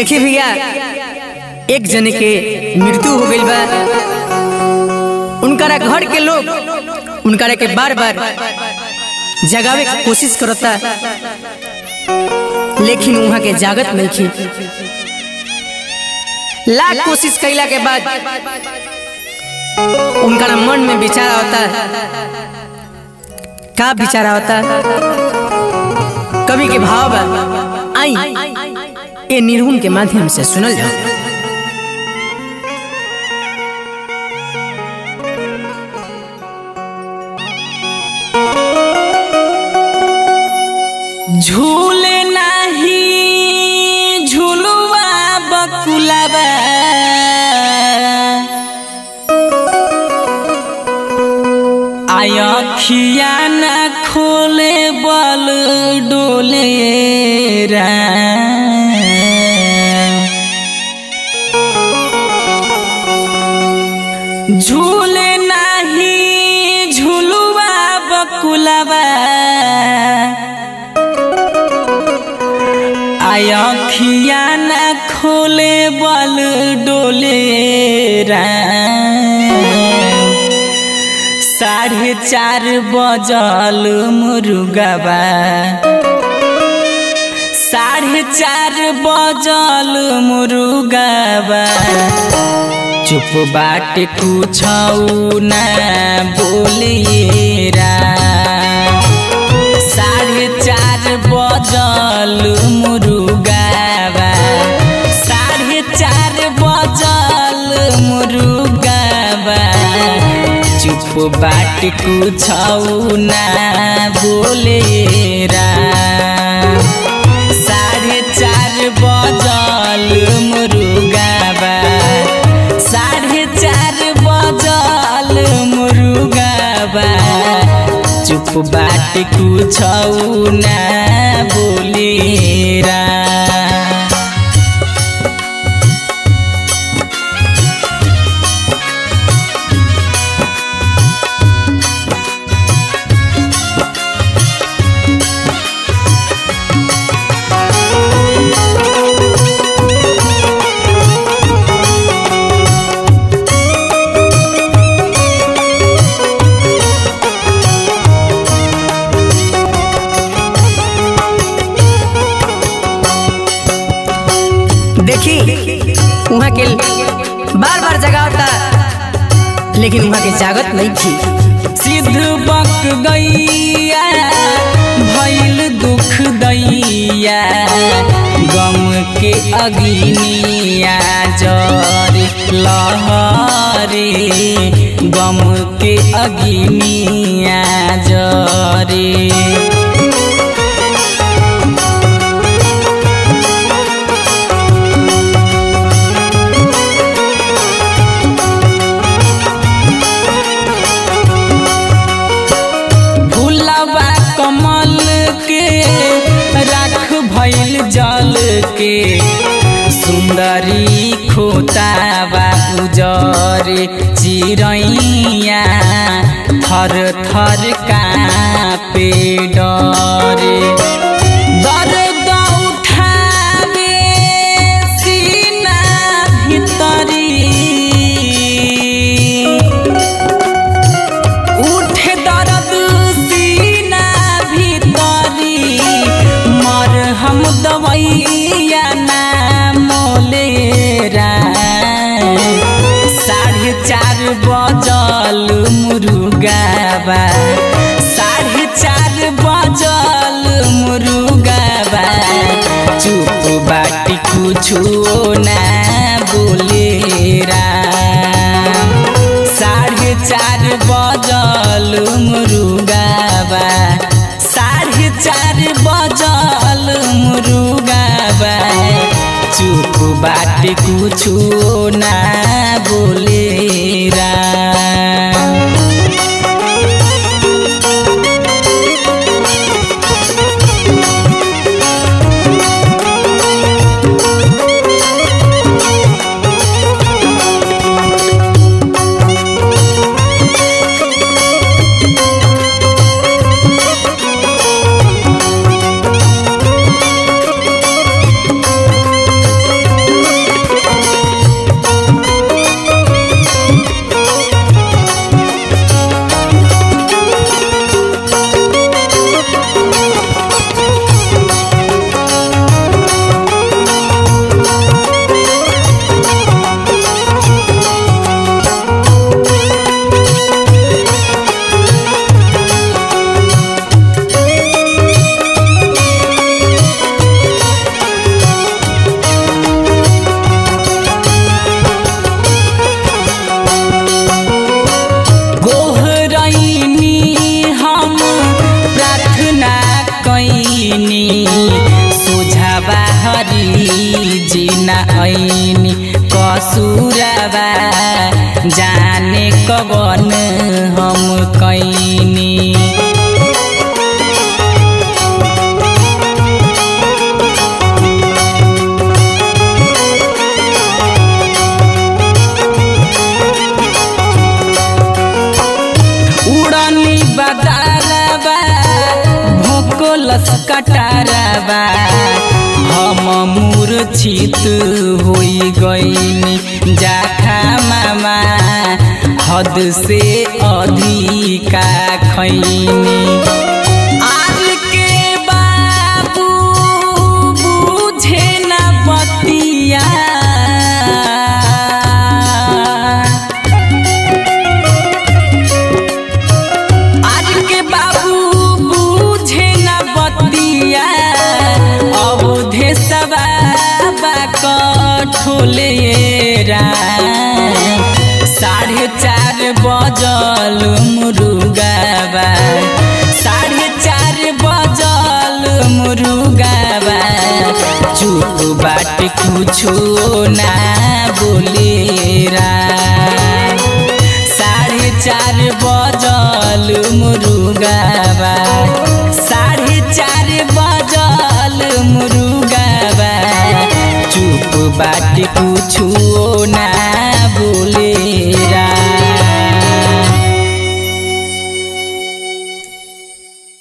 देखी भैया एक जने के मृत्यु हो गई बा उनकरा घर के लोग उनकरा के बार बार जगावे की कोशिश करता लेकिन वहां के जागत नहीं थी लाख कोशिश कैला के बाद उनका मन में विचार होता का विचार होता कवि के भाव बा आई ये निर्गुण के माध्यम से सुनल जाओ झूले नाही झुलुआ बकुलाबा आयखिया न खोले बल डोले रा झूले नाही झुलुआ बकुलाबा आयखिया न खोले बल डोले साढ़े चार बजल मुर्गबा साढ़े चार बजल मुर्गबा चुप बाट कुछ न बोलिएरा साढ़े चार बजल मुर्गाबा साढ़े चार बजल मुर्गाबा चुप बाट कुछ ना बोलेरा साढ़े चार बजल मुर्गाबा साढ़े चार बजल मुर्गाबा चुप बाट कुछ ना बोलेरा देखी वहाँ के बार बार जगावता लेकिन वहाँ के जागत नहीं थी सिद्ध बक गैया भैल दुख दैया गम के अग्निया जर लहरे गम के अग्निया जरे फूलबा कमल के राख भैल जल के सुंदरी खोताबा उजर चिड़ैया थर थर कापे डरे दर्द उठावे सीना भितरी उठे दर्द सीना भीतरी मर हम दवैया नाम लेरा साढ़े चार बजल मुर्गाबा साढ़े चार बजल मुर्गाबा चुप बाटी कुछो ना बोलेरा साढ़े चार बजल मुर्गाबा साढ़े चार बजल मुर्गाबा चुप बाट कुछो ना बोलेरा कसूरबा जाने कवन हम कैनी उड़नी बदालबा भोकोलस कटारबा हम मूर्छित होई गईनी जाखा मामा हद से अधिका खैनी आज के बाबू बुझे न बतिया आज के बाबू बूझे न बतिया अवधे सबा कठोले साढ़े चार बजल मुरुगाबा साढ़े चार बजल मुरुगाबा चुप बाट कुछो ना बोलेरा साढ़े चार बजल मुरुगाबा साढ़े चार बजल मुरुगाबा चुप बाट कुछु